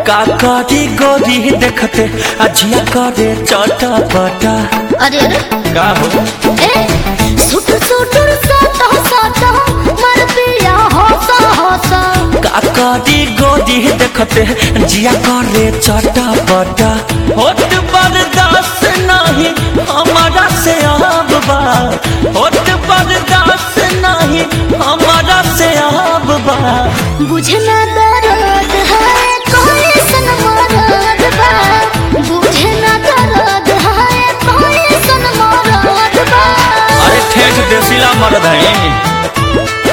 का करी गोरी देखते अजिया करे चटा पटा अरे अरे का हो ए सुट सुटुर साटा साटा मर पिया होसा होसा का करी गोरी देखते जिया करे चटा पटा होत बर्दाश्त नहीं हमारा से अब बा होत बर्दाश्त नहीं हमारा से अब बा बुझे ना दर्द है कोई सन मरद बा बुझे ना दर्द है कोई सन मरद बा अरे ठेठ देसीला मर्द है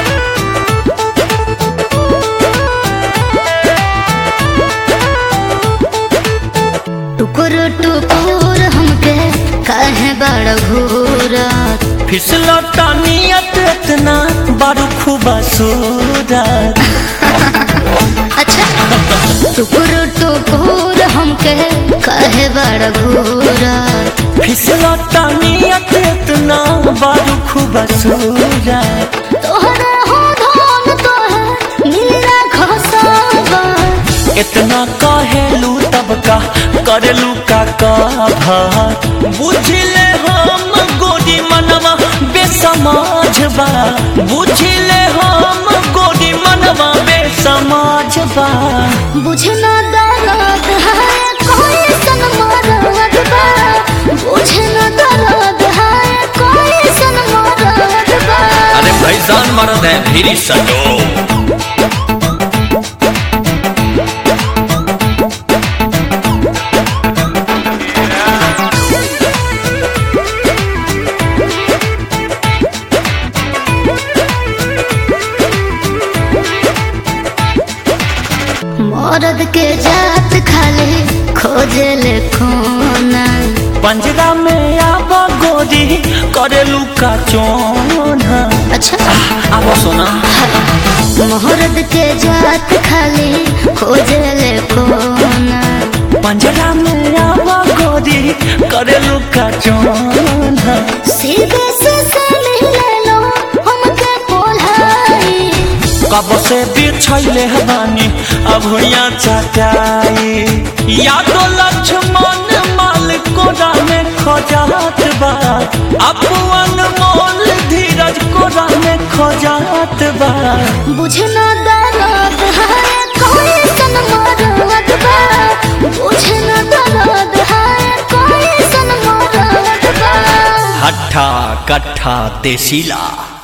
टुकुर टुकुर हमके कहे बड़ घूरा फिसलो तानियत इतना बारू खुबा सूरत अच्छा टुकुर टुकुर हमके कहे बड़ घूरा फिसलो तानियत इतना बारू खुबा सूरत तोहरा हो धन तोहे नीला घसावा इतना कहेलू तब का करेलू का कहा बुझले हम गोरी मनवा बेसमाज बा बुझले हम गोरी मनवा बेसमाज बा बुझे ना दर्द है कोई सन मरद बा बुझे ना दर्द है कोई सन मरद बा अरे भैसान मर्द है फिर सटो मरद के जात खाली खोजे ले खोना पंजरा में आब गोरी करेलू का चोना अच्छा आब सोना मरद के जात खाली खोजे ले खोना पंजरा में आब गोरी करेलू का चोना सीधे से से ले लो हमके पोलाई कब से बिछैले बानी अब हुइया चटाई या तो लक्ष्मण माल कोरा में खोजात बा अपन मोल धीरज कोरा में खोजात बा बुझे ना दर्द है कोई सन मरद बा बुझे ना दर्द है कोई सन मरद बा हट्ठा कट्ठा देसीला